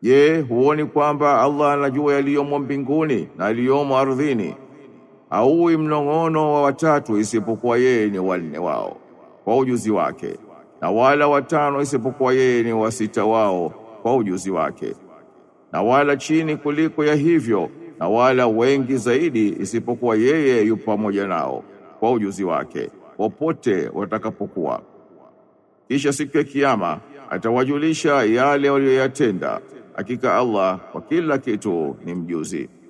Je, huoni kwamba Allah anajua yaliyomo mbinguni na yaliyomo ardhini? Auwi mnong'ono wa watatu isipokuwa yeye ni wanne wao kwa ujuzi wake, na wala watano isipokuwa yeye ni wasita wao kwa ujuzi wake, na wala chini kuliko ya hivyo, na wala wengi zaidi isipokuwa yeye yu pamoja nao kwa ujuzi wake, popote watakapokuwa. Kisha siku ya Kiyama atawajulisha yale waliyoyatenda. Hakika Allah kwa kila kitu ni mjuzi.